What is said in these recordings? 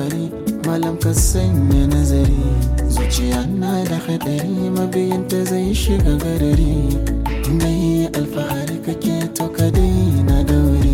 alfahari malam ka sanya nazari zuciya na da hadari mabiyanta zai shiga garari mai alfahari kake to ka daina dauri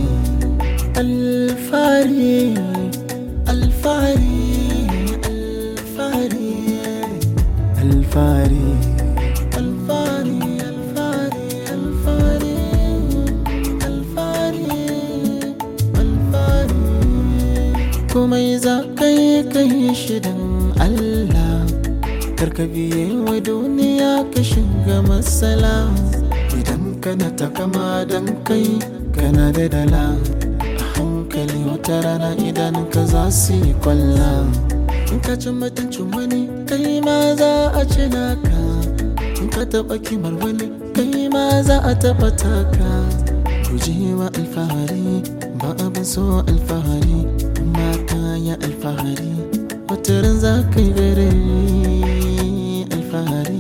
alfahari alfahari alfahari alfahari alfahari alfahari alfahari alfahari komai za ka yi ka yi shi don Allah karka biye wa duniya ka shiga matsala idan kana takama don kai kana da dala a hankali wata rana idan ka za su yi kwalla in ka ci mutuncin wani kai ma za a ci naka in ka taɓa kimar wani kai ma za a taɓa taka guji wa alfahari ba abin so alfahari amma kaya alfahari wataran za ka yi gare alfahari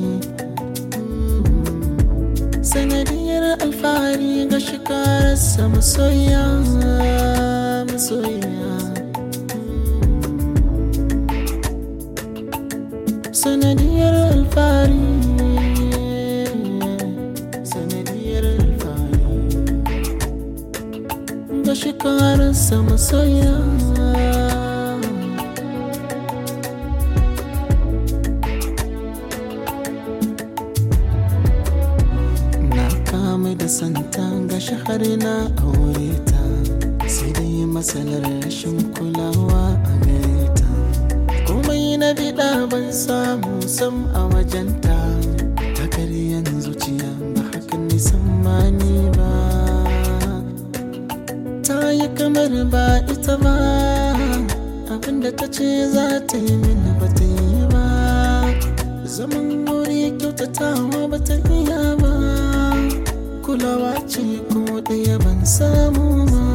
sanadiyar alfahari ga shikararsa masoya masoya sanadiyar alfahari sanadiyar alfahari ga shikararsa masoya na kama da santa ga shahari na aure ta sai dai matsalar rashin kulawa a gare ta komai na biɗa ban samu sam a wajenta ta karyan zuciya ba hakan nisan mani ba ta yi kamar ba ita ba abinda ta ce za ta yi mini ba ta yi ba zaman wuri kyautatawa ba ta iya ba kulawa ce ko ɗaya ban samu ba